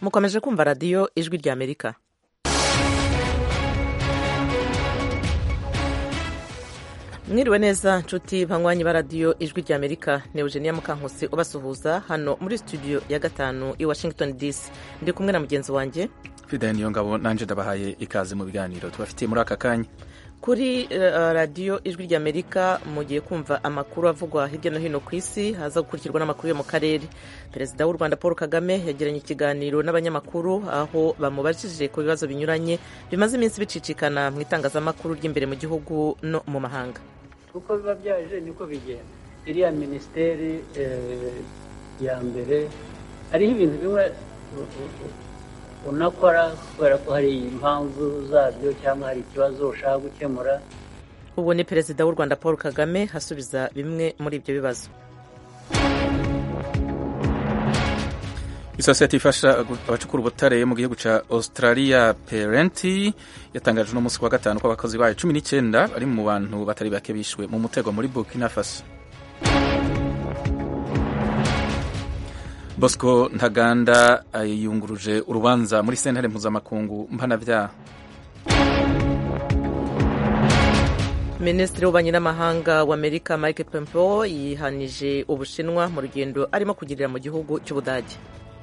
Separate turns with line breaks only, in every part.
mukomeje kumva radiyo ijwi rya amerika mwiriwe neza nshuti banywanyi ba radiyo ijwi rya amerika ni eugenia mukankusi ubasuhuza hano muri studio ya gatanu i washington dc ndi kumwe na mugenzi wanjye
fidani niyo ngabo nanjye ndabahaye ikaze mu biganiro tubafitiye muri aka kanya
kuri uh, radiyo ijwi rya amerika mugiye kumva amakuru avugwa hirya no hino ku isi haza gukurikirwa n'amakuru yo mu karere perezida w'u rwanda paul kagame yagiranye ikiganiro n'abanyamakuru aho bamubajije ku bibazo binyuranye bimaze iminsi bicicikana mu itangazamakuru ry'imbere mu gihugu no mu mahanga
uko biba byaje niko bigenda iriya minisiteri ya mbere hariho ibintu bimwe unakora kubera ko hari impamvu zabyo cyangwa hari ikibazo ushaka gukemura
ubu ni perezida w'u rwanda paul kagame asubiza bimwe muri ibyo bibazo
isosiyete ifasha abacukura ubutare mu gihugu cya australia parenti yatangaje uno munsi wa gatanu ko abakozi bayo cumi n'icyenda bari mu bantu batari bake bishwe mu mutego muri burkina faso bosco ntaganda yunguruje urubanza muri sentare mpuzamakungu mpanabyaha
minisitiri w'ububanyi n'amahanga w'amerika mike pompeo yihanije ubushinwa mu rugendo arimo kugirira mu gihugu cy'ubudage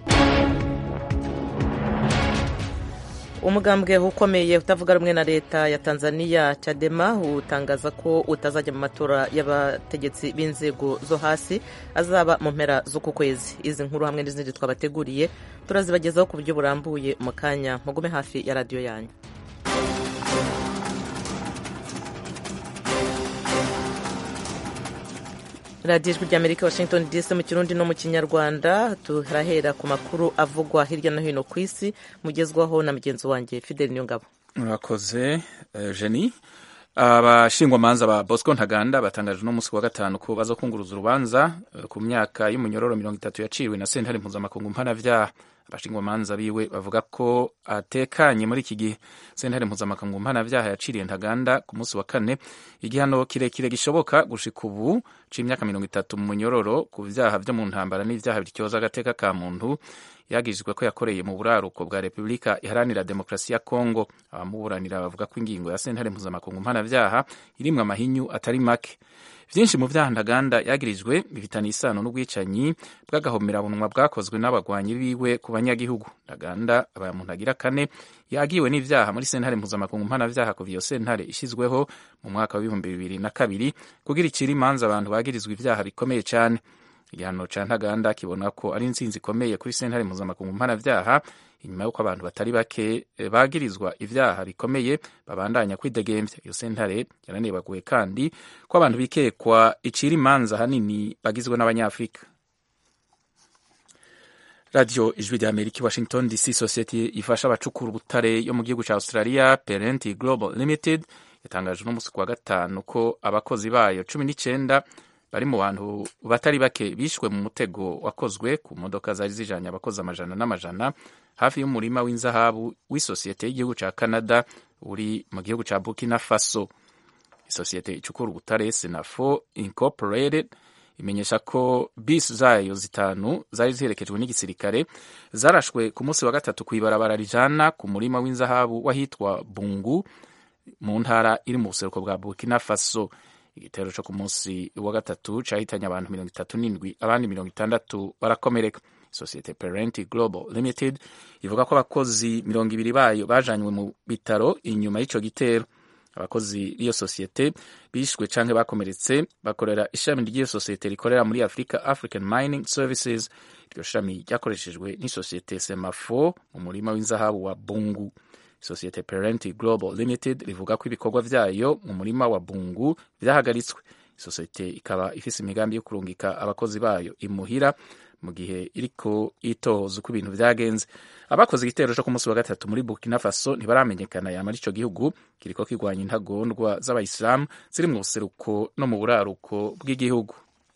umugambwe ukomeye utavuga rumwe na leta ya tanzania chadema utangaza ko utazajya mu matora y'abategetsi b'inzego zo hasi azaba mu mpera z'uku kwezi izi nkuru hamwe n'izindi twabateguriye turazibagezaho ku buryo burambuye mu kanya mugume hafi ya radiyo yanyu radiyo ijwi ry'amerika washington dc mu kirundi no mu kinyarwanda turahera ku makuru avugwa hirya no hino ku isi mugezwaho na mugenzi wanjye fidel niyongabo
murakoze jeni abashingwamanza ba bosco ntaganda batangaje uno munsi wa gatanu ko baza kunguruza urubanza ku myaka y'umunyororo mirongo itatu yaciwe na sentare mpuzamakungu mpanabyaha abashingwamanza biwe bavuga ko atekanye muri iki gihe sentare mpuzamakungu mpanabyaha yaciriye ntaganda ku munsi wa kane igihano kirekire gishoboka gushika ubu c'imyaka mirongo itatu mu munyororo ku vyaha vyo mu ntambara n'ivyaha bityoza agateka ka muntu yagizwe ko yakoreye mu buraruko bwa repubulika iharanira demokarasi ya kongo abamuburanira bavuga ko ingingo ya sentare mpuzamakungu mpanabyaha irimwo amahinyu atari make vyinshi mu vyaha ntaganda yagirijwe bifitanye isano n'ubwicanyi bw'agahomerabunwa bwakozwe n'abagwanyi biwe ku banyagihugu ntaganda abaye muntu agira kane yagiwe n'ivyaha muri sentare mpuzamakungu mpanavyaha kuva iyo sentare ishizweho mu mwaka w'ibihumbi bibiri na kabiri kugira icira imanza abantu bagirizwa ivyaha bikomeye cane igihano ca ntaganda kibona ko ari intsinzi ikomeye kuri sentare mpuzamakungu mpanavyaha inyuma y'uko abantu batari bake bagirizwa ivyaha bikomeye babandanya kwidegemvya iyo sentare yaranibaguye kandi ko abantu bikekwa icira imanza hanini bagizwe n'abanyafurika radiyo ijwi rya amerika i washington dc sosiyete ifasha abacukura ubutare yo mu gihugu cya australia parenti global limited yatangaje uno munsi ku wa gatanu ko abakozi bayo cumi n'icyenda bari mu bantu batari bake bishwe mu mutego wakozwe ku modoka zari zijanye abakozi amajana n'amajana hafi y'umurima w'inzahabu w'isosiyete y'igihugu ca canada uri mu gihugu ca burkina faso isosiyete icukura ubutare senafo incorporated imenyesha ko bisi zayo zitanu zari ziherekejwe n'igisirikare zarashwe ku munsi wa gatatu kw'ibarabara rijana ku murima w'inzahabu wahitwa bungu mu ntara iri mu buseruko bwa burkina faso igitero cyo ku munsi wa gatatu cyahitanye abantu mirongo itatu n'indwi abandi mirongo itandatu barakomereka sosiyete parenti global limited ivuga ko abakozi mirongo ibiri bayo bajanywe mu bitaro inyuma y'icyo gitero abakozi b'iyo sosiyete bishwe canke bakomeretse bakorera ishami ry'iyo sosiyete rikorera muri africa african mining services iryo shami ryakoreshejwe n'isosiyete semafo mu murima w'inzahabu wa bungu sosiyete parenti global limited rivuga ko ibikorwa vyayo mu murima wa bungu vyahagaritswe isosiyete ikaba ifise imigambi yo kurungika abakozi bayo imuhira mu gihe iriko itohoza uko ibintu vyagenze abakoze igitero co ku munsi wa gatatu muri burkina faso ntibaramenyekana yamara ico gihugu kiriko kirwanya intagondwa z'abayisilamu ziri mu buseruko no mu buraruko bw'igihugu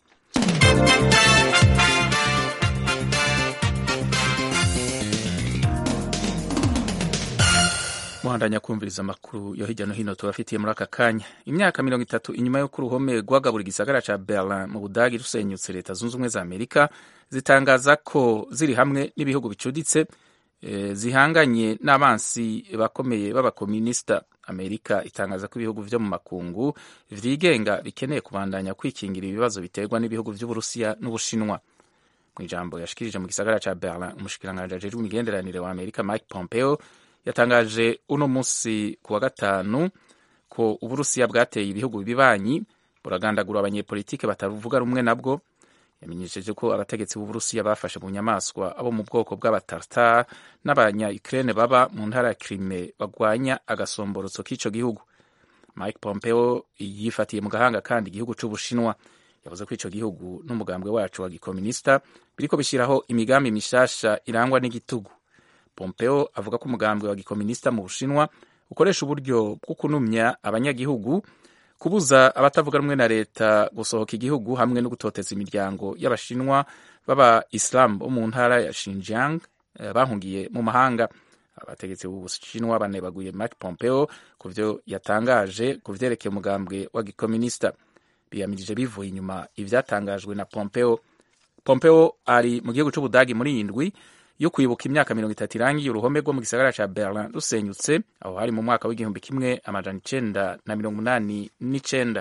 muhandanya kumviriza amakuru yo hirya no hino tubafitiye muri aka kanya imyaka mirongo itatu inyuma y'uko uruhome rwagabura igisagara ca berlin mu budagi rusenyutse leta zunze ubumwe za amerika zitangaza ko ziri hamwe n'ibihugu bicuditse zihanganye n'abansi bakomeye b'abakominisita amerika itangaza ko ibihugu vyo mu makungu vyigenga bikeneye kubandanya kwikingira ibibazo biterwa n'ibihugu vy'uburusiya n'ubushinwa mu ijambo yashikirije mu gisagara ca berlin umushikiranganji ajejwe imigenderanire wa amerika mike pompeo yatangaje uno musi ku wa gatanu ko uburusiya bwateye ibihugu bibanyi buragandagura abanyepolitike batavuga rumwe nabwo yamenyesheje ko abategetsi b'uburusiya bafashe mu nyamaswa abo mu bwoko bw'abatartar n'abanya ukraine baba mu ntara ya crime bagwanya agasomborotso k'ico gihugu mike pompeo yifatiye mu gahanga kandi igihugu c'ubushinwa yavuze ko ico gihugu n'umugambwe wacu wa gikominisita biriko bishyiraho imigambi mishasha irangwa n'igitugu pompeo avuga ko umugambwe wa gikominisita mu bushinwa ukoresha uburyo bwo kunumya abanyagihugu kubuza abatavuga rumwe na leta gusohoka igihugu hamwe no gutoteza imiryango y'abashinwa b'aba islam bo mu ntara ya Xinjiang bahungiye mu mahanga abategetsi b'ubushinwa banebaguye Mike Pompeo ku vyo yatangaje ku vyerekeye umugambwe wa gikominisita biyamirije bivuye inyuma ivyatangajwe na Pompeo Pompeo ari mu gihugu c'Ubudagi muri indwi yo kwibuka imyaka mirongo itatu irangiye uruhome rwo mu gisagara ca Berlin rusenyutse aho hari mu mwaka w'igihumbi kimwe amajana icenda na mirongo umunani n'icenda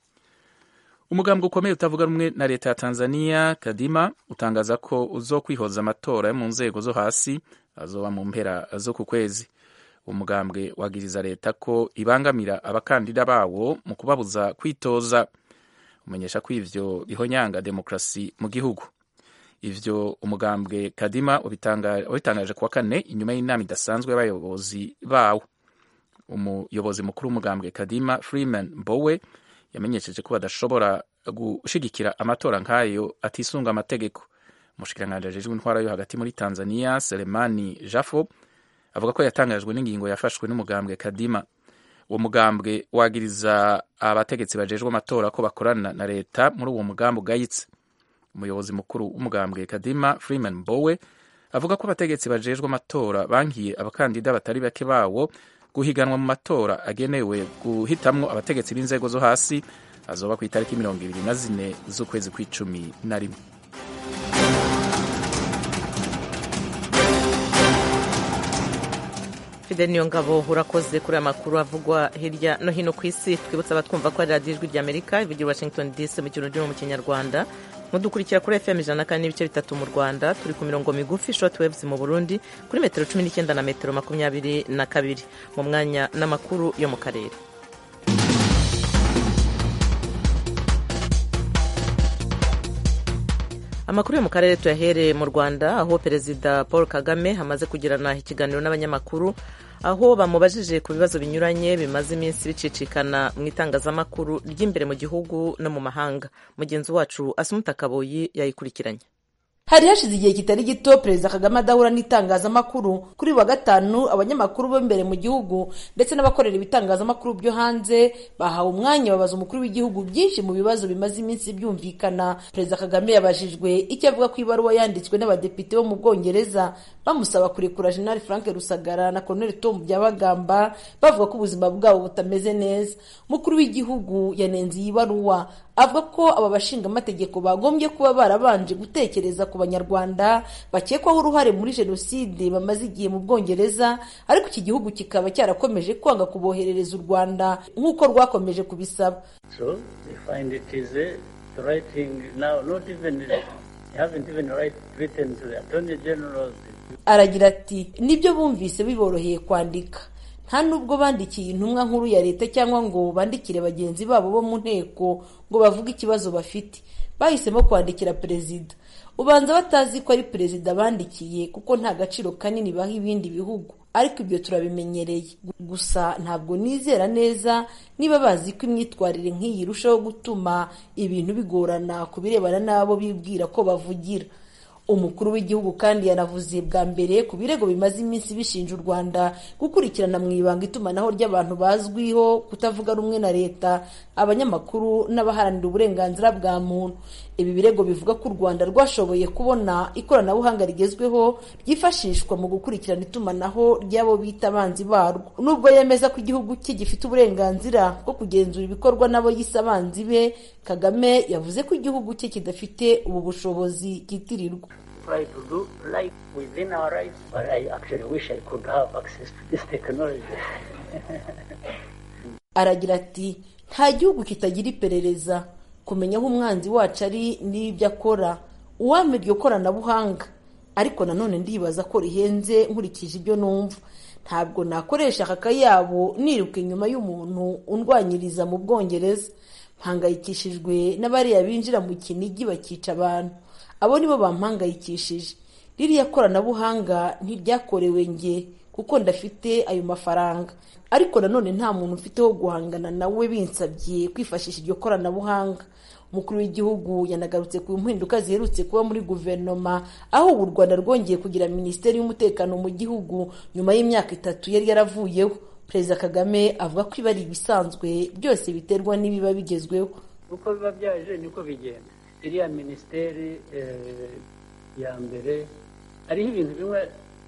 umugambwe ukomeye utavuga rumwe na leta ya Tanzania Kadima utangaza ko uzokwihoza amatora yo mu nzego zo hasi azoba mu mpera zo ku kwezi uwo mugambwe wagiriza leta ko ibangamira abakandida bawo mu kubabuza kwitoza umenyesha ko ivyo bihonyanga demokrasi mu gihugu ivyo umugambwe kadima wabitangaje kuwa kane inyuma y'inama idasanzwe y'abayobozi bawo umuyobozi mukuru w'umugambwe kadima freeman mbowe yamenyesheje ko badashobora gushigikira amatora nk'ayo atisunga amategeko umushikiranganji ajejwe intwara yo hagati muri tanzania selemani jafo avuga ko yatangajwe n'ingingo yafashwe n'umugambwe kadima uwo mugambwe wagiriza abategetsi bajejwe amatora ko bakorana na leta muri uwo mugambi ugayitse umuyobozi mukuru w'umugambwe kadima freeman mbowe avuga ko abategetsi bajejwe amatora bankiye abakandida batari bake bawo guhiganwa mu matora agenewe guhitamwo abategetsi b'inzego zo hasi azoba ku itariki mirongo ibiri na zine z'ukwezi kw'icumi na rimwe
fidel niyo ngabo urakoze kuri aya makuru avugwa hirya no hino ku isi twibutsa abatwumva ko ari radiyo ijwi ry'amerika ivugira washington dc mu kintu mu kinyarwanda mudukurikira kuri fm ijana na kane n'ibice bitatu mu rwanda turi ku mirongo migufi short waves mu burundi kuri metero cumi n'icyenda na metero makumyabiri na kabiri mu mwanya n'amakuru yo mu karere amakuru yo mu karere tuyahereye mu rwanda aho perezida paul kagame amaze kugirana ikiganiro n'abanyamakuru aho bamubajije ku bibazo binyuranye bimaze iminsi bicicikana mu itangazamakuru ry'imbere mu gihugu no mu mahanga mugenzi wacu asumuta kaboyi yayikurikiranye
hari hashize igihe kitari gito perezida kagame adahura n'itangazamakuru kuri wa gatanu abanyamakuru bo imbere mu gihugu ndetse n'abakorera ibitangazamakuru byo hanze bahawe umwanya babaza umukuru w'igihugu byinshi mu bibazo bimaze iminsi byumvikana perezida kagame yabajijwe icyo avuga ku ibaruwa yanditswe n'abadepite bo mu bwongereza bamusaba kurekura jenerali frank rusagara na colonel tom byabagamba bavuga ko ubuzima bwabo butameze neza umukuru w'igihugu yanenze iyi baruwa avuga ko aba bashingaamategeko bagombye kuba barabanje gutekereza ku banyarwanda bakekwaho uruhare muri jenoside bamaze igihe mu bwongereza ariko iki gihugu kikaba cyarakomeje kwanga kuboherereza u rwanda nk'uko rwakomeje kubisaba
So they find it is uh, the right thing now, not even, they haven't even right written to the Attorney General.
aragira ati nibyo bumvise biboroheye kwandika nta nubwo bandikiye intumwa nkuru ya leta cyangwa ngo bandikire bagenzi babo bo mu nteko ngo bavuge ikibazo bafite bahisemo kwandikira perezida ubanza batazi ko ari perezida bandikiye kuko nta gaciro kanini baha ibindi bihugu ariko ibyo turabimenyereye gusa ntabwo nizera neza niba bazi ko imyitwarire nk'iyi irushaho gutuma ibintu bigorana ku birebana n'abo bibwira ko bavugira umukuru w'igihugu kandi yanavuze bwa mbere ku birego bimaze iminsi bishinja u rwanda gukurikirana mu ibanga itumanaho ry'abantu bazwiho kutavuga rumwe na leta abanyamakuru n'abaharanira uburenganzira bwa muntu ibi birego bivuga ko u rwanda rwashoboye kubona ikoranabuhanga rigezweho ryifashishwa mu gukurikirana itumanaho ry'abo bita abanzi barwo nubwo yemeza ko igihugu cye gifite uburenganzira bwo kugenzura ibikorwa n'abo yise abanzi be kagame yavuze ko igihugu cye kidafite ubu bushobozi kitirirwa
try to do life within our rights, but I actually wish I could have access to this technology.
aragira ati nta gihugu kitagira iperereza kumenya aho umwanzi wacu ari n'ibyo akora uwampa iryo koranabuhanga ariko nanone ndibaza ko rihenze nkurikije ibyo numva ntabwo nakoresha aka kayabo niruka inyuma y'umuntu undwanyiriza mu bwongereza mpangayikishijwe n'abariya binjira mu kinigi bakica abantu abo nibo bampangayikishije ririya koranabuhanga ntiryakorewe nge kuko ndafite ayo mafaranga ariko nanone nta muntu ufite wo guhangana nawe binsabye kwifashisha iryo koranabuhanga umukuru w'igihugu yanagarutse ku mpinduka ziherutse kuba muri guverinoma aho ubu u rwanda rwongeye kugira minisiteri y'umutekano mu gihugu nyuma y'imyaka itatu yari yaravuyeho perezida kagame avuga ko iba ari ibisanzwe byose biterwa n'ibiba bigezweho
uko biba byaje niko bigenda iriya minisiteri ya mbere hariho ibintu bimwe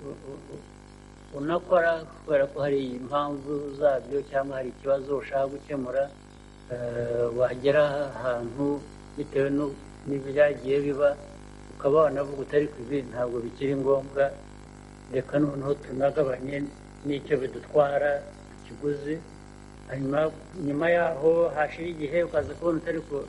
unakora kubera ko hari impamvu zabyo cyangwa hari ikibazo ushaka gukemura wagera ahantu bitewe n'ibyagiye biba ukaba wanavuga utari ku ibi ntabwo bikiri ngombwa reka noneho tunagabanye n'icyo bidutwara ikiguzi hanyuma nyuma yaho hashira igihe ukaza kubona utari ku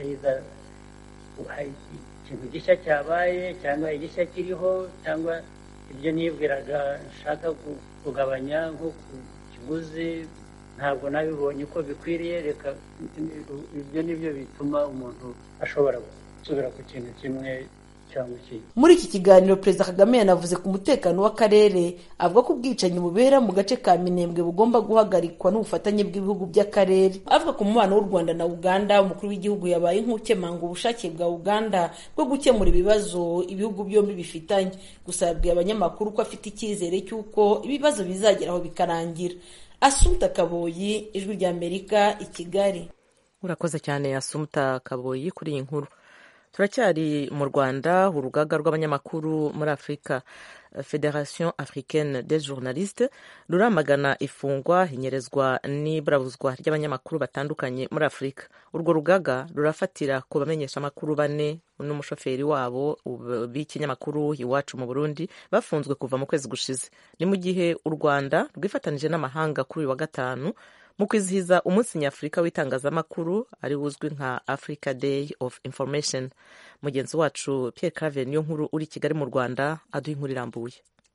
ikintu gishya cyabaye cyangwa igishya kiriho cyangwa ibyo nibwiraga nshaka kugabanya nko ku kiguzi ntabwo nabibonye uko bikwiriye reka ibyo ni byo bituma umuntu ashobora gusubira ku kintu kimwe cyangwa ikindi
muri iki kiganiro perezida kagame yanavuze ku mutekano w'akarere avuga ko ubwicanyi bubera mu gace ka minembwe bugomba guhagarikwa n'ubufatanye bw'ibihugu by'akarere avuga ku mubano w'u rwanda na uganda umukuru w'igihugu yabaye nk'ukemanga ubushake bwa uganda bwo gukemura ibibazo ibihugu byombi bifitanye gusa yabwiye abanyamakuru ko afite icyizere cy'uko ibibazo bizageraho bikarangira asumta kaboyi ijwi ry'amerika i kigali
urakoze cyane asumta kaboyi kuri iyi nkuru turacyari mu rwanda urugaga rw'abanyamakuru muri afurika federation africaine des journalistes ruramagana ifungwa inyerezwa n'iburabuzwa ry'abanyamakuru batandukanye muri afurika urwo rugaga rurafatira ku bamenyeshamakuru bane n'umushoferi wabo b'ikinyamakuru iwacu mu burundi bafunzwe kuva mu kwezi gushize ni mu gihe u rwanda rwifatanije n'amahanga kuri uyu wa gatanu mu kwizihiza umunsi nyafurika w'itangazamakuru ari wuzwi nka africa day of information mugenzi wacu pierre claver niyo nkuru uri kigali mu rwanda aduha inkuru irambuye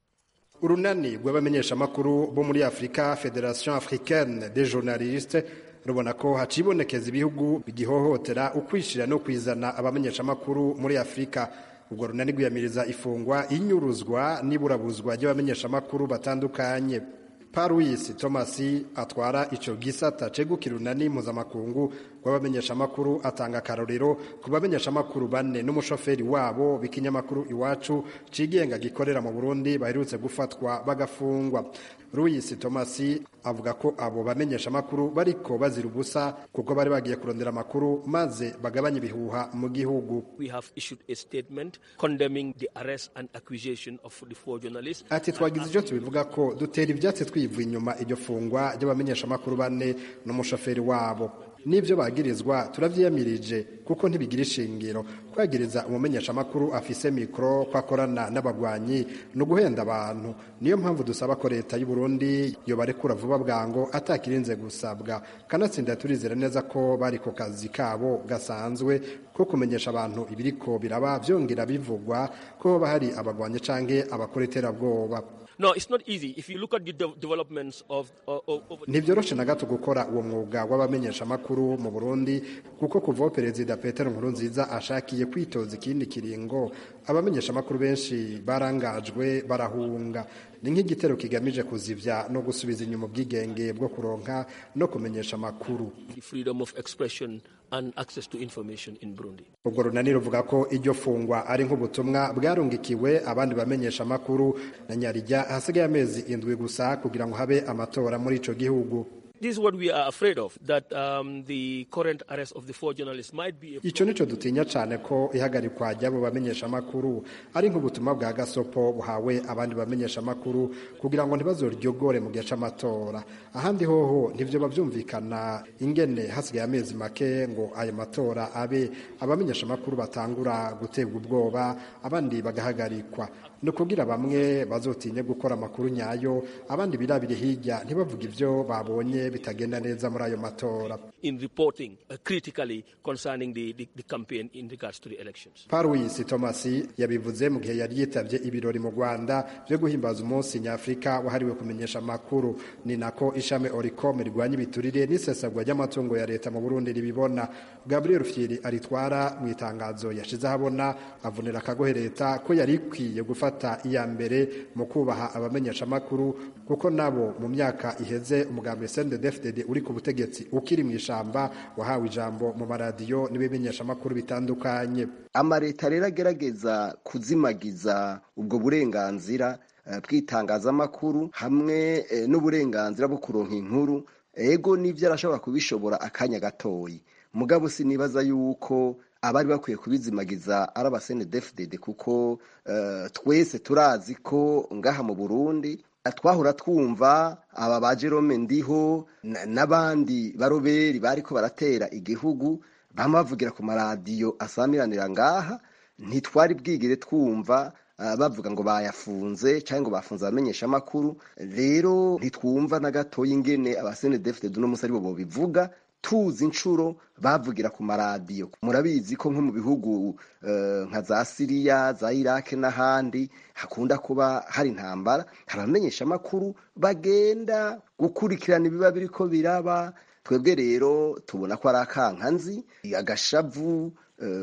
urunani rw'abamenyeshamakuru bo muri afurika federation africaine des journalistes rubona ko hacibonekeza ibihugu bigihohotera ukwishira no kwizana abamenyeshamakuru muri afurika ubwo runani rwiyamiriza ifungwa inyuruzwa n'iburabuzwa ry'abamenyeshamakuru batandukanye paruwisi tomasi atwara icyo gisata cegukira urunani mpuzamakungu rw'abamenyeshamakuru atanga akarorero ku bamenyeshamakuru bane n'umushoferi wabo b'ikinyamakuru iwacu cigenga gikorera mu burundi baherutse gufatwa bagafungwa ruwisi tomasi avuga ko abo bamenyeshamakuru bariko bazira ubusa kuko bari bagiye kurondera amakuru maze bagabanya ibihuha mu gihugu ati twagize icyo tubivuga ko dutera ibyatsi twivuye inyuma iryo fungwa ry'abamenyeshamakuru bane n'umushoferi wabo n'ibyo bagirizwa turabyiyamirije kuko ntibigira ishingiro kwagiriza umumenyeshamakuru afise mikoro ko akorana n'abagwanyi ni uguhenda abantu niyo mpamvu dusaba ko leta y'u Burundi yobarekura vuba bwango atakirinze gusabwa kanatsinda turizera neza ko bari ku kazi kabo gasanzwe ko kumenyesha abantu ibiriko biraba byongera bivugwa ko hoba hari abagwanyi canke abakora iterabwoba
No, it's not easy. If you look at the de developments of, uh, of
ntibyoroshe na gato gukora uwo mwuga w'abamenyeshamakuru mu burundi kuko kuva perezida petero nkurunziza ashakiye kwitoza ikindi kiringo abamenyeshamakuru benshi barangajwe barahunga ni nk'igitero kigamije kuzivya no gusubiza inyuma ubwigenge bwo kuronka no kumenyesha amakuru
freedom of expression and access to information in Burundi.
ubwo runani ruvuga ko iryo fungwa ari nk'ubutumwa bwarungikiwe abandi bamenyesha amakuru na nyarijya hasigaye amezi indwi gusa kugira ngo habe amatora muri ico gihugu
this is what we are afraid of, that um, the current arrest of the four journalists might be a
icyo nicyo dutinya cyane ko ihagarikwa ry'abo bamenyeshamakuru ari nk'ubutumwa bwa gasopo buhawe abandi bamenyeshamakuru kugira ngo ntibazoryogore mu gihe cy'amatora ahandi hoho ntibyo babyumvikana ingene hasigaye amezi make ngo ayo matora abe abamenyeshamakuru batangura guterwa ubwoba abandi bagahagarikwa ni ukugira bamwe bazotinye gukora amakuru nyayo abandi birabire hirya ntibavuge ibyo babonye bitagenda neza muri ayo matora
in reporting uh, critically concerning the, the, the campaign in regards to the elections.
Paruwisi Thomas yabivuze mu gihe yari yitabye ibirori mu Rwanda byo guhimbaza umunsi nyafurika wahariwe kumenyesha amakuru ni nako ishami Oricom rirwanya ibiturire n'isesagwa ry'amatungo ya leta mu Burundi ribibona Gabriel Fieri aritwara mu itangazo yashize ahabona avunira akagohe leta ko yari ikwiye gufata iya mbere mu kubaha abamenyesha amakuru kuko nabo mu myaka iheze umugambi CNDD-FDD uri ku butegetsi ukiri mu ishamba wahawe ijambo mu maradiyo n'ibimenyesha amakuru bitandukanye
amaleta rero agerageza kuzimagiza ubwo burenganzira bw'itangazamakuru hamwe n'uburenganzira bwo kuronka inkuru ego n'ibyo arashobora kubishobora akanya gatoyi mugabo sinibaza yuko abari bakwiye kubizimagiza ari abasenedefudede kuko twese turazi ko ngaha mu burundi twahora twumva aba ba jerome ndiho n'abandi baroberi bariko baratera igihugu bama bavugira ku maradiyo asamiranira ngaha ntitwari bwigire twumva bavuga ngo bayafunze cyangwa ngo bafunze abamenyesha amakuru rero ntitwumva na gatoya ingene abasenedefudede uno munsi aribo bobivuga tuzi inshuro bavugira ku maradiyo murabizi ko nko mu bihugu nka za siriya za irake n'ahandi hakunda kuba hari intambara hari abamenyesha amakuru bagenda gukurikirana ibiba biri ko biraba twebwe rero tubona ko ari akankanzi agashavu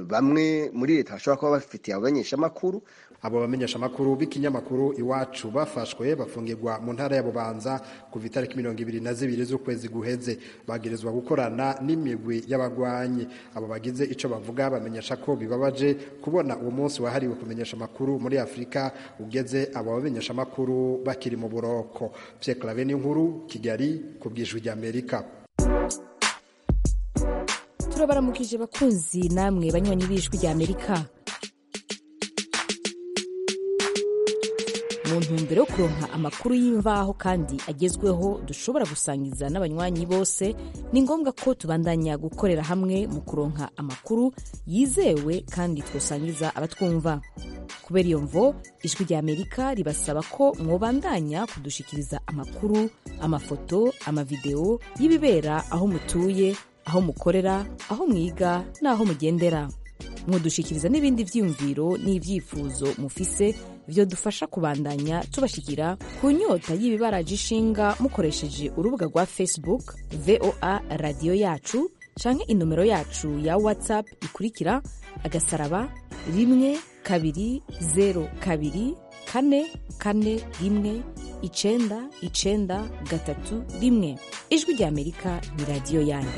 bamwe muri leta bashobora kuba bafitiye abamenyesha amakuru
abo bamenyesha amakuru b'ikinyamakuru iwacu bafashwe bafungirwa mu ntara ya bubanza kuva itariki mirongo ibiri na zibiri z'ukwezi guheze bagirizwa gukorana n'imigwi y'abagwanyi abo bagize icyo bavuga bamenyesha ko bibabaje kubona uwo munsi wahariwe kumenyesha amakuru muri afurika ugeze abo bamenyesha amakuru bakiri mu buroko Pierre clave n'inkuru kigali ku bwijwi ry'amerika
turabaramukije bakunzi namwe banywanyi b'ijwi ry'amerika mu ntumbero yo kuronka amakuru y'imvaho kandi agezweho dushobora gusangiza n'abanywanyi bose ni ngombwa ko tubandanya gukorera hamwe mu kuronka amakuru yizewe kandi twosangiza abatwumva kubera iyo mvo ijwi rya amerika ribasaba ko mwobandanya kudushikiriza amakuru amafoto amavideo y'ibibera aho mutuye aho mukorera aho mwiga n'aho mugendera mudushikiriza n'ibindi vyiyumviro n'ivyifuzo mufise vyo dufasha kubandanya tubashikira ku nyota y'ibibaraje ishinga mukoresheje urubuga rwa facebook voa radiyo yacu canke inomero yacu ya whatsapp ikurikira agasaraba rimwe kabiri zero kabiri kane kane rimwe icenda icenda gatatu rimwe ijwi rya amerika ni radiyo yanyu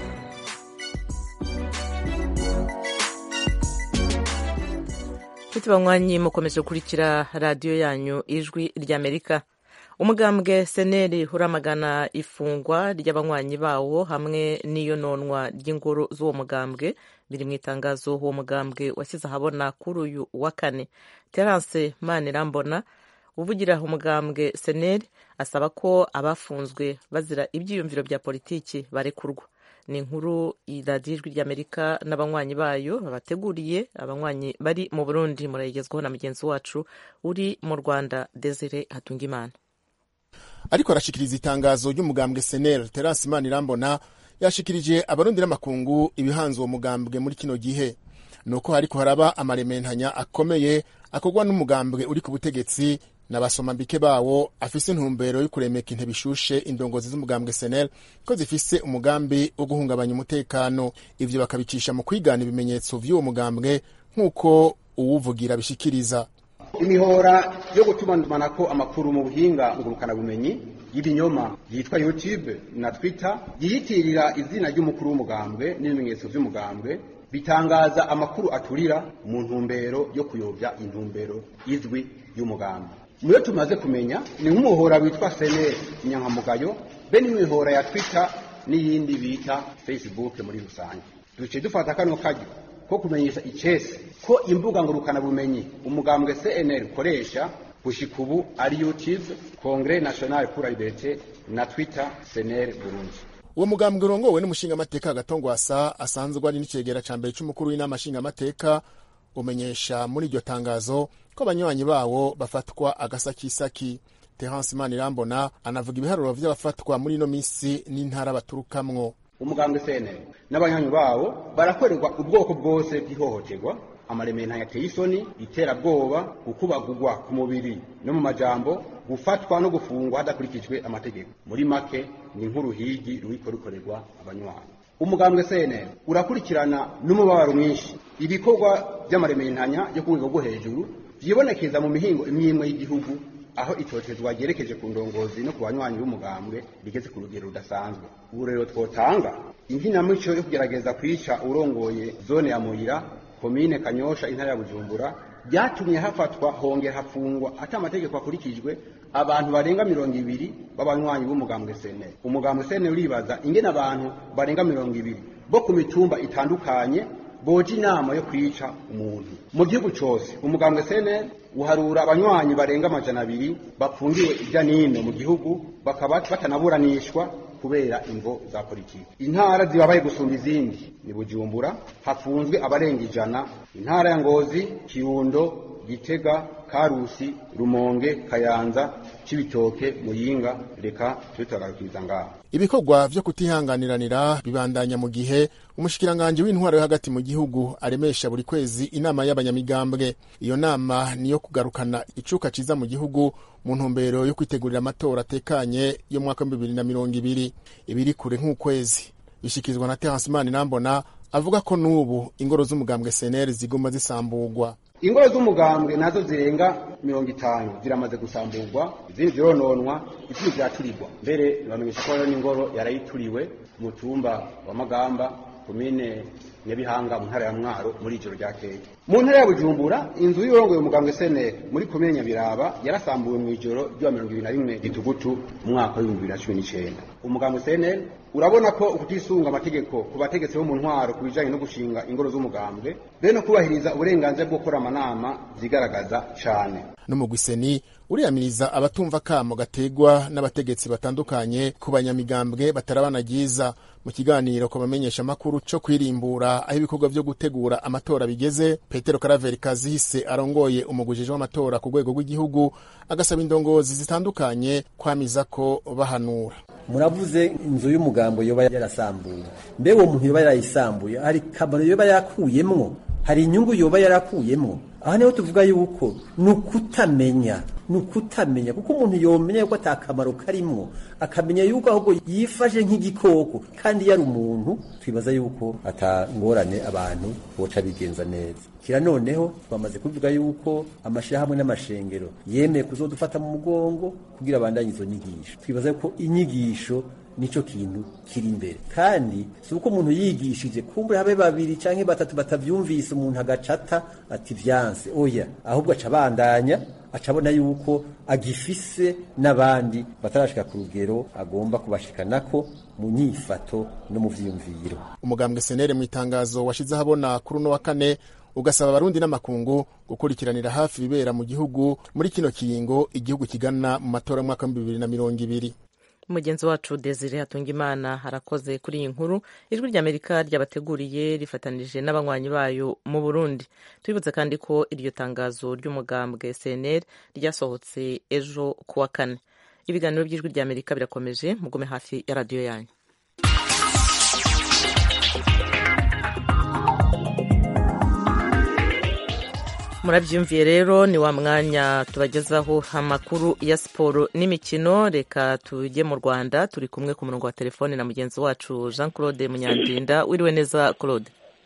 nshuti banywanyi mukomeje gukurikira radiyo yanyu ijwi ry'amerika umugambwe seneri uramagana ifungwa ry'abanywanyi bawo hamwe n'iyononwa ry'ingoro z'uwo mugambwe biri mu itangazo uwo mugambwe washyize ahabona kuri uyu wa kane terance manirambona uvugira umugambwe seneri asaba ko abafunzwe bazira ibyiyumviro bya politiki barekurwa ni inkuru radiyo ijwi ry'amerika n'abanywanyi bayo babateguriye abanywanyi bari mu burundi murayigezwaho na mugenzi wacu uri mu rwanda desire hatungimana
ariko arashikiriza itangazo ry'umugambwe seneri terasi manirambona yashikirije abarundi n'amakungu ibihanze uwo mugambwe muri kino gihe ni uko hariko haraba amarementanya akomeye akorwa n'umugambwe uri ku butegetsi n'abasomambike bawo afise intumbero yo kuremeka intebe ishushe indongozi z'umugambwe senel ko zifise umugambi wo guhungabanya umutekano ivyo bakabicisha mu kwigana ibimenyetso vy'uwo mugambwe nk'uko uwuvugira bishikiriza
imihora yo gutumanako amakuru mu buhinga ngurukanabumenyi y'ibinyoma yitwa youtube na twitter yiyitirira izina ry'umukuru w'umugambwe n'ibimenyetso vy'umugambwe bitangaza amakuru aturira mu ntumbero yo kuyobya intumbero izwi y'umugambwe muyo tumaze kumenya ni nk'umuhora witwa seneri inyankamugayo be n'imihora ya twitter n'iyindi bita facebook muri rusange duce dufata kano kajyo ko kumenyesha icese ko imbuga ngurukanabumenyi umugambwe cnl ukoresha gushika ubu ari youtube congres national pour la liberté na twitter cnl burundi
uwo mugambwe urongowe n'umushingamateka agatongwasa asanzwe ari n'icegera ca mbere c'umukuru w'inama nshingamateka umenyesha muri iryo tangazo ko abanywanyi bawo bafatwa agasakisaki terence manirambona anavuga ibiharuro vy'abafatwa muri ino misi n'intara baturukamwo
umugambwe cnl n'abanywanyi bawo barakorerwa ubwoko bwose bw'ihohoterwa amaremena yateye isoni iterabwoba gukubagurwa ku mubiri no mu majambo gufatwa no gufungwa hadakurikijwe amategeko muri make ni nk'uruhigi ruriko rukorerwa abanywanyi umugambwe cnl urakurikirana n'umubabaro mwinshi ibikorwa by'amarementanya yo ku rwego rwo hejuru vyibonekeza mu mihingo imwe y'igihugu aho itotezwa ryerekeje ku ndongozi no ku banywanyi b'umugambwe rigeze ku rugero rudasanzwe ubu rero twotanga inkinamico yo kugerageza kwica urongoye zone ya muyira komine kanyosha intara ya bujumbura byatumye hafatwa hongera hafungwa ati amategeko akurikijwe abantu barenga mirongo ibiri b'abanywanyi b'umugambwe sene umugambwe sene uribaza ingene abantu barenga mirongo ibiri bo ku mitumba itandukanye boja inama yo kwica umuntu mu gihugu cose umugambwe sene uharura abanywanyi barenga amajana abiri bafungiwe irya nino mu gihugu bakaba batanaburanishwa kubera imvo za politiki intara zibabaye gusumba izindi ni bujumbura hafunzwe abarenga ijana intara ya ngozi kirundo gitega karusi rumonge kayanza cibitoke muyinga reka tubitagarukiza ngaho
ibikorwa vyo kutihanganiranira bibandanya mu gihe umushikiranganji w'intwaro yo hagati mu gihugu aremesha buri kwezi inama y'abanyamigambwe iyo nama niyo kugarukana icuka ciza mu gihugu mu ntumbero yo kwitegurira amatora atekanye yo mu mwaka w'ibihumbi bibiri na mirongo ibiri ibiri kure nk'ukwezi bishikirizwa na terence manirambona avuga ko n'ubu ingoro z'umugambwe cnr ziguma zisamburwa
ingoro z'umugambwe nazo zirenga mirongo itanu ziramaze gusamburwa izindi zirononwa izindi ziraturirwa mbere bamenyesha ko n'ingoro yarayituriwe ku mutumba wa magamba komine nyabihanga mu ntara ya mwaro muri ijoro ryakeye mu ntara ya bujumbura inzu y'urongoye umugambwe seneri muri komine nyabiraba yarasambuwe mu ijoro ry'uwa mirongo ibiri na rimwe gitugutu mu mwaka w'ibihumbi bibiri na cumi n'icenda umugambwe seneri urabona ko ukutisunga amategeko ku bategetsi bo mu ntwaro ku bijanye no gushinga ingoro z'umugambwe be no kubahiriza uburenganzira bwo gukora amanama zigaragaza cane
n'umugwiseni uriyamiriza abatumva kamo gategwa n'abategetsi batandukanye ku banyamigambwe batarabanagiza mu kiganiro ku bamenyesha amakuru co kwirimbura aho ibikorwa vyo gutegura amatora bigeze petero karaveri kazihise arongoye umugujije w'amatora ku rwego rw'igihugu agasaba indongozi zitandukanye kwamiza ko bahanura
muravuze inzu y'umugambo yoba yarasambuye mbe uwo muntu yoba yarayisambuye hari kamaro yoba yakuyemwo hari inyungu yoba yarakuyemwo aha niho tuvuga yuko ni ukutamenya ni ukutamenya kuko umuntu yomenya yuko ata kamaro karimwo akamenya yuko ahubwo yifashe nk'igikoko kandi yari umuntu twibaza yuko atangorane abantu boca bigenza neza kira noneho twamaze kuvuga yuko amashirahamwe n'amashengero yemeye kuzodufata mu mugongo kugira abandanye izo nyigisho twibaza yuko inyigisho nico kintu kiri imbere kandi si uko umuntu yigishije kumbure habe babiri canke batatu batavyumvise umuntu agacata ati vyanse oya ahubwo aca abandanya acabona yuko agifise n'abandi batarashika ku rugero agomba kubashikanako mu nyifato no mu vyiyumviro
umugambwe senere mu itangazo washize ahabona kuri uno wa kane ugasaba abarundi n'amakungu gukurikiranira hafi ibibera mu gihugu muri kino kiringo igihugu kigana mu matora y'umwaka w'ibihumbi bibiri na mirongo ibiri
mugenzi wacu desire hatungimana harakoze kuri iyi nkuru ijwi ry'amerika ryabateguriye rifatanije n'abanywanyi bayo mu burundi tubibutse kandi ko iryo tangazo ry'umugambwe cnr ryasohotse ejo ku wa kane ibiganiro by'ijwi ry'amerika birakomeje mugume hafi ya radiyo yanyu murabyumviye rero ni wa mwanya tubagezaho amakuru ya siporo n'imikino reka tujye mu rwanda turi kumwe ku murongo wa telefone na mugenzi wacu jean claude munyandinda wiriwe neza claude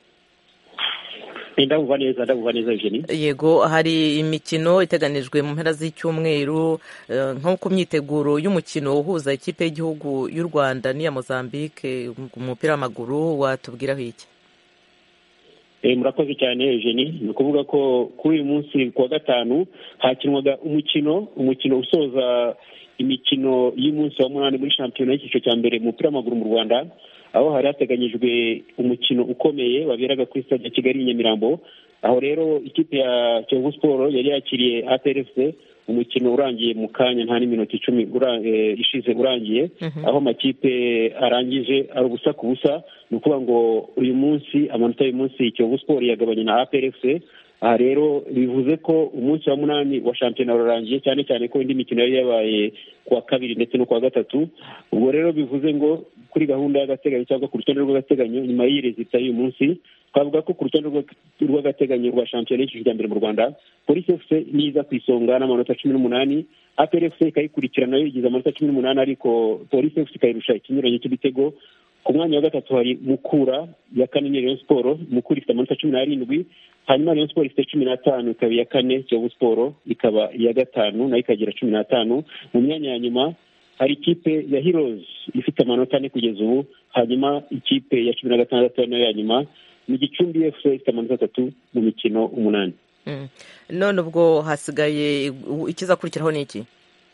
ndabuva neza ndabuva neza eugenie
yego hari imikino iteganijwe mu mpera z'icyumweru nko ku myiteguro y'umukino uhuza ikipe y'igihugu y'u rwanda n'iya mozambique umupira w'amaguru watubwiraho iki
murakoze cyane eugenie ni ukuvuga ko kuri uyu munsi ku wa gatanu hakinwaga umukino umukino usoza imikino y'umunsi wa munani muri shampiyona y'icyiciro cya mbere mu mupira w'amaguru mu rwanda aho hari hateganyijwe umukino ukomeye waberaga kuri stade ya kigali i nyamirambo aho rero ikipe ya kiyovu siporo yari yakiriye atrfc umukino urangiye mu kanya nta n'iminota icumi ishize urangiye aho amakipe arangije ari ubusa ku busa ni ukuvuga ngo uyu munsi amanota y'uyu munsi kiyovu siporo yagabanye na atrfc aha rero bivuze ko umunsi wa munani wa shampiyona urarangiye cyane cyane ko indi mikino yari yabaye ku wa kabiri ndetse no ku wa gatatu ubwo rero bivuze ngo kuri gahunda y'agateganyo cyangwa ku rutonde rw'agateganyo nyuma y'iyi rezita y'uyu munsi twavuga ko ku rutonde rw'agateganyo rwa shampiyona y'icyiciro cya mbere mu rwanda polisi efuse niza ku isonga n'amanota cumi n'umunani aperi efuse ikayikurikirana yo igize amanota cumi n'umunani ariko polisi efuse ikayirusha ikinyuranyo cy'ibitego ku mwanya wa gatatu hari mukura ya kane ni rayon siporo mukura ifite amanota cumi n'arindwi hanyuma rayon siporo ifite cumi n'atanu ikaba iya kane kiyovu siporo ikaba iya gatanu nayo ikagira cumi n'atanu mu myanya ya nyuma hari ikipe ya hirozi ifite amanota ane kugeza ubu hanyuma ikipe ya cumi na gatandatu nayo ya nyuma ni gicumbi efuse ifite amanota atatu mu mikino umunani
none ubwo hasigaye ikizakurikiraho ni iki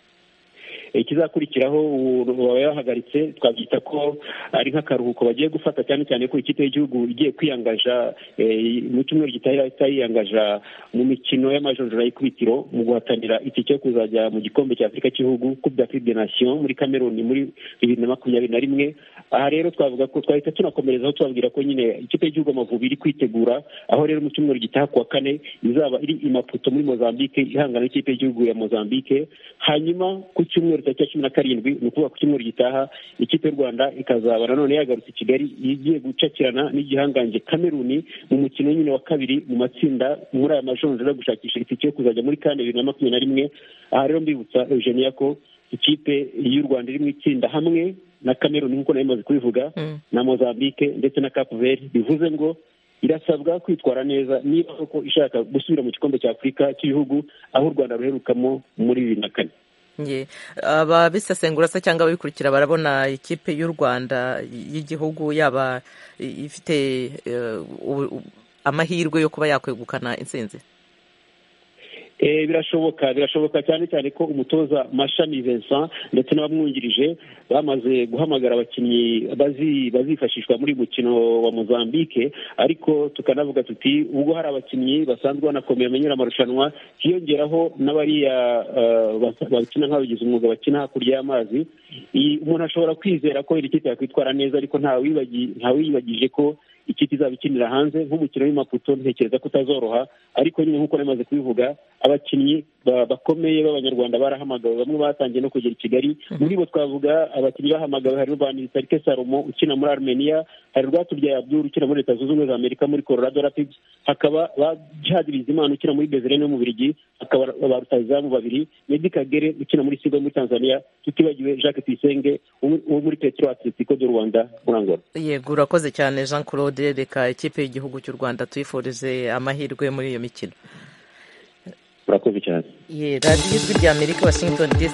ikizakurikiraho baba yahagaritse twabyita ko ari nk'akaruhuko bagiye gufata cyane cyane ko ikipe y'igihugu igiye kwiyangaja mu cyumweru gitahira itayiyangaja mu mikino y'amajonjora y'ikubitiro mu guhatanira itike yo kuzajya mu gikombe cya afurika cy'igihugu coupe d'afrique des nations muri cameroon muri bibiri na makumyabiri na rimwe aha rero twavuga ko twahita tunakomerezaho tubabwira ko nyine ikipe y'igihugu amavubi iri kwitegura aho rero mu cyumweru gitaha ku wa kane izaba iri i maputo muri mozambique ihangana n'ikipe y'igihugu ya mozambique hanyuma ku cyumweru tariki ya cumi na karindwi ni ukuvuga ku cyumweru gitaha ikipe y'u rwanda ikazaba nanone yagarutse i kigali igiye gucakirana n'igihangange kameruni mu mukino nyine wa kabiri mu matsinda muri aya majonjora gushakisha itike yo kuzajya muri kane bibiri na makumyabiri na rimwe aha rero mbibutsa eugenia ko ikipe y'u rwanda iri mu itsinda hamwe na kameruni nk'uko nayo imaze kubivuga na mozambique ndetse na cape verde bivuze ngo irasabwa kwitwara neza niba koko ishaka gusubira mu gikombe cya afurika cy'ibihugu aho u rwanda ruherukamo muri bibiri na kane
ababisesengura se cyangwa ababikurikira barabona ikipe y'u rwanda y'igihugu yaba ifite amahirwe yo kuba yakwegukana intsinzi
birashoboka birashoboka cyane cyane ko umutoza mashami Vincent ndetse n'abamwungirije bamaze guhamagara abakinnyi bazifashishwa muri mukino wa mozambique ariko tukanavuga tuti ubwo hari abakinnyi basanzwe banakomeye bamenyera amarushanwa hiyongeraho n'abariya bakina nk'abagize umwuga bakina hakurya y'amazi umuntu ashobora kwizera ko iri kipe yakwitwara neza ariko ntawiyibagije ko ikipe izaba ikinira hanze nk'umukino w'imaputo ntekereza ko utazoroha ariko nyine nk'uko namaze kubivuga abakinnyi bakomeye b'abanyarwanda barahamagawe bamwe batangiye no kugera i kigali muri bo twavuga abakinnyi bahamagawe hari rwanditsarike salomo ukina muri armenia hari rwatubyaye abdul ukina muri leta zunze ubumwe za amerika muri colorado rapids hakaba ba jihad bizimana ukina muri bezerene mu birigi hakaba ba rutahizamu babiri medi kagere ukina muri sigo muri tanzania tutibagiwe jacques tuyisenge wo muri petro atletico de rwanda muri angola
yego urakoze cyane jean claude reka ikipe y'igihugu cy'u rwanda tuyifurize amahirwe muri iyo mikino
urakoze cyane
radiyo ijwi rya amerika washington dc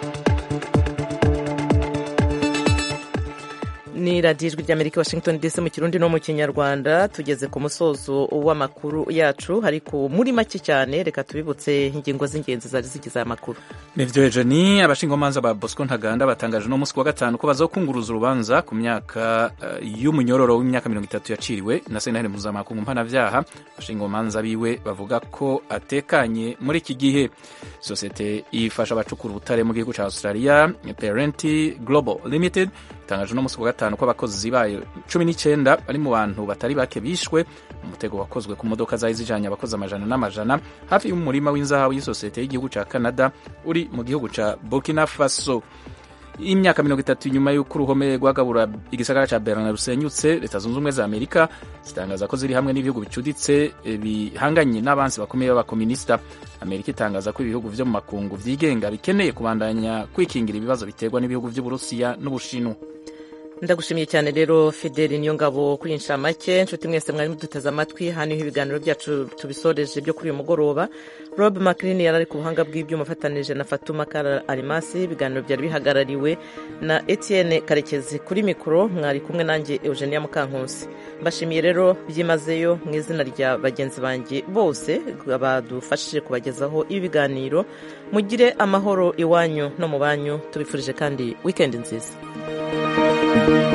ni radiyo ijwi rya amerika washington dc mu kirundi no mu kinyarwanda tugeze ku musozo w'amakuru yacu ariko muri make cyane reka tubibutse ingingo z'ingenzi zari zigize aya makuru
nibyo ejo ni abashingamanza ba bosco ntaganda batangaje uno munsi wa gatanu ko bazokunguruza urubanza ku myaka uh, y'umunyororo w'imyaka mirongo itatu yaciriwe na sentare mpuzamakungu mpanabyaha abashingamanza biwe bavuga ko atekanye muri iki gihe sosiyete ifasha abacukura ubutare mu gihugu cya australia parenti global limited itangaje uno munsi wa gatanu ko abakozi bayo cumi n'icyenda bari mu bantu batari bake bishwe umutego wakozwe ku modoka zari zijanye abakozi amajana n'amajana hafi y'umurima w'inzahabu y'isosiyete y'igihugu cya canada uri mu gihugu cya burkina faso imyaka mirongo itatu nyuma y'uko uruhome rwagabura igisagara cya berlin rusenyutse leta zunze ubumwe za amerika zitangaza ko ziri hamwe n'ibihugu bicuditse bihanganye n'abansi bakomeye b'abakominisita amerika itangaza ko ibihugu vyo mu makungu vyigenga bikeneye kubandanya kwikingira ibibazo biterwa n'ibihugu vy'uburusiya n'ubushinwa
ndagushimiye cyane rero fideli niyo ngabo kuri inshamake inshuti mwese mwari muduteze amatwi hano niho ibiganiro byacu tubisoreje byo kuri uyu mugoroba rob macrin yari ari ku buhanga bw'ibyuma afatanije na fatuma kara arimasi ibiganiro byari bihagarariwe na etienne karekezi kuri mikoro mwari kumwe nanjye eugenia mukankusi mbashimiye rero byimazeyo mu izina rya bagenzi banjye bose badufashije kubagezaho ibi biganiro mugire amahoro iwanyu no mu banyu tubifurije kandi wikendi nziza thank you